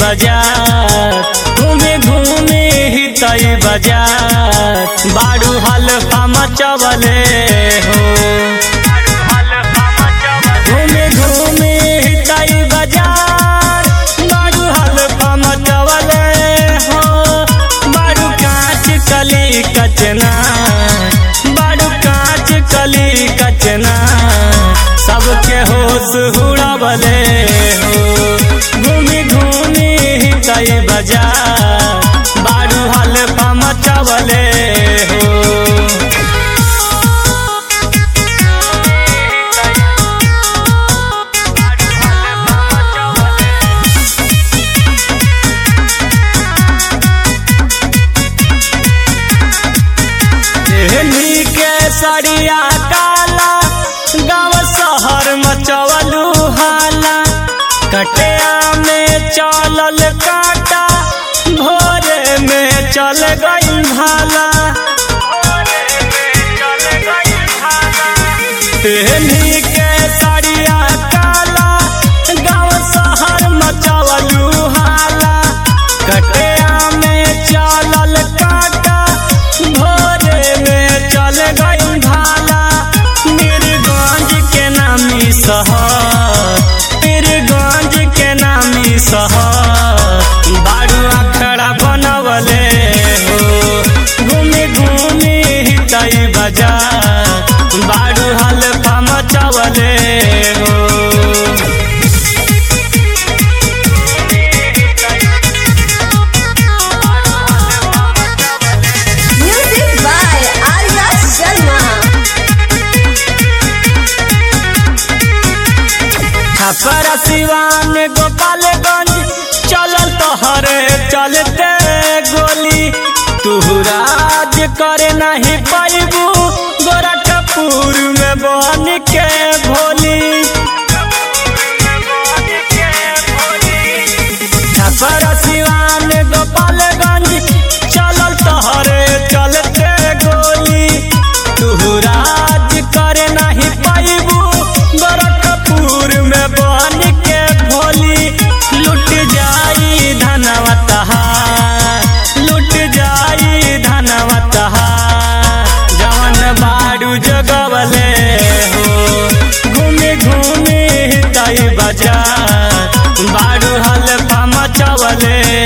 बाजार घूमे घूमे हितई बाजार बाड़ू हल्का मचवले हो घूमे घूमे हितई बाजार बाड़ू हल्का मचवले हो बाड़ू कांच कली कचना बाड़ू कांच कली कचना सबके होश हुड़ावले हो घूमी घूमी हितई बाजार बाड़ू हल्का मचवले हो एहनी के सड़िया काला गाँव शहर मचवलू हाला कटिया में चलल काटा भोरे में चल गई भाला एहनी के सड़िया काला गाँव शहर मचवलू हाला कटिया में चलल काटा भोरे में चल गई भाला मीरगंज के नामी शहर मीरगंज के नामी शहर बारू अखड़ा बनवले हो घूमी घूमी हितई बाजार बारू हल्का मचवले हो Music by Arya Sharma. Chhapra Siwan Gopalganj चलल तोहरे चलते गोली तुहराज करे नहीं पैबू गोरखपुर में बन के भोली छपरा सिवान गोपालगंज चलल तोहरे चलते गोली तुहराज करे नहीं पैबू गोरखपुर में बन के भोली लुट जाई धनवा तहार लुट जाई धनवा तहार जवन बाड़ू जगवले हो घूमी घूमी हितई बाजार बाड़ू हल्का मचवले